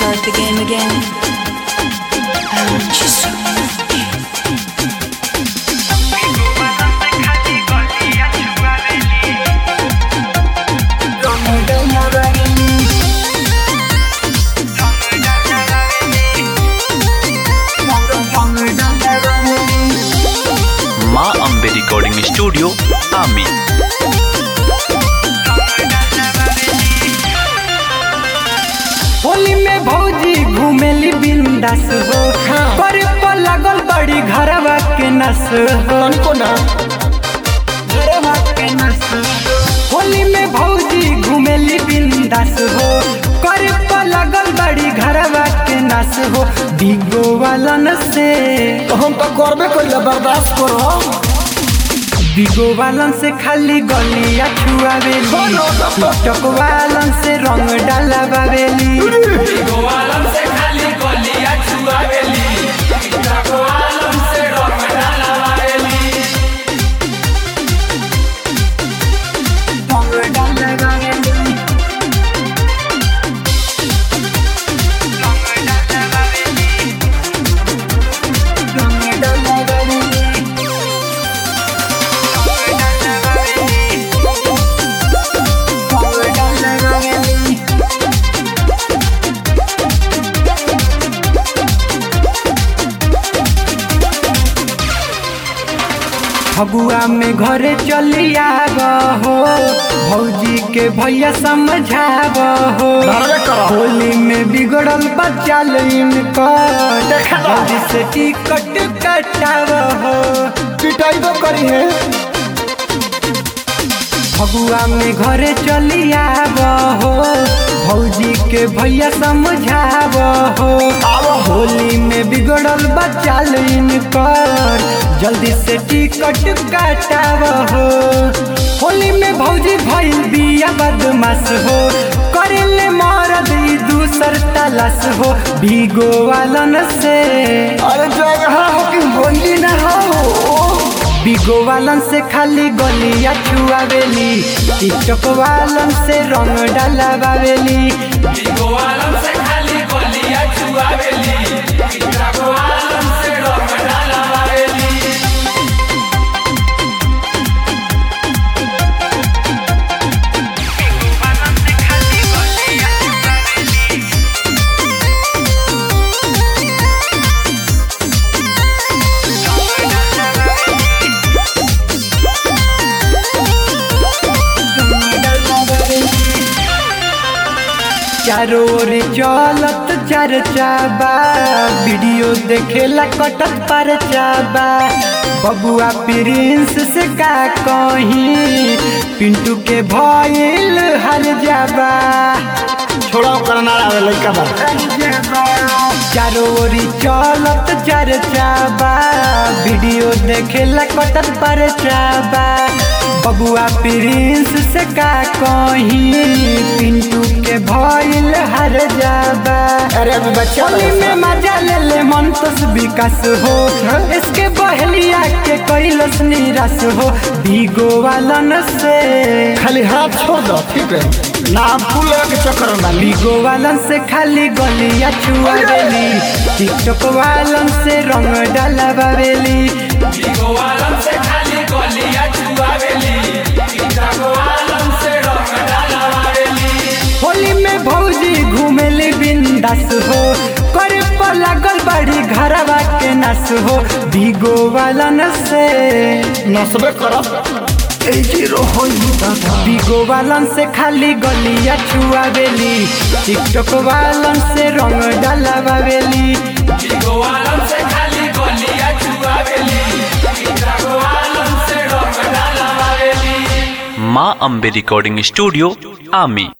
start the game again. I want you so much. माँ Ambe recording studio आमी होली में भौजी घूमेली बिंदास हो करे पर लागल बड़ी घरवा के नस हो घरवा के नस हो। होली में भौजी घूमेली बिंदास हो करे पर लागल बड़ी घरवा के नस हो बिगो वालन से हम तो करबे कइले बर्दाश्त करो बिगो वालन से खाली गलिया छुआवेली टिकटॉक वालन से रंग डालावेली रंग डालावेली रंग डालावेली रंग डालावेली फगुआ में घरे चली आब हो भौजी के भैया समझाब हो धरबे करो। होली में बिगड़ल बच्चा इनकर देखा ना। भौजी से टिकट कटाब हो पिटाई तो करी है फगुआ में घरे चली आब हो भौजी के भैया समझाब हो होली में बिगड़ल बच्चा इनकर जल्दी से टिकट काटाब हो होली में भौजी भइल बिया बदमाश हो करेले मरद ई दूसर तलाश हो भीगो वालन से अरे जगह हो कि होली ना हो बिगो वालन से खाली गलिया छुआवेली टिकटॉक वालन से रंग डालावेली चारों ओर चलत चर्चा बा वीडियो देखेला कटत पर चाबा बबुआ प्रिंस से का कहीं पिंटू के भइल हर जाबा छोड़ा ओकर ना आवे लइका बा चारों ओरी चलत चर्चा बा वीडियो देखेला कटत पर चाबा बबुआ प्रिंस से का कहीं पिंटू के भइल हर जाबा अरे अभी बच्चा होली में मजा ले ले मन तस विकास हो इसके बहलिया के कैलस निराश हो भीगो वालन से खाली हाथ छोड़ दो ठीक है ना फूल के चक्कर में ली भीगो वालन से खाली गलिया छुआवेली टिकटॉक वालन से रंग डालावेली होली में भौजी घूमेली बिंदास हो करे पर लागल बड़ी घरवा के नस हो भीगो वालन से नसबे करब ए जीरो होई दादा बिगो वालन से खाली गलिया छुआवेली टिकटॉक वालन से रंग डालावेली माँ अम्बे रिकॉर्डिंग स्टूडियो आमी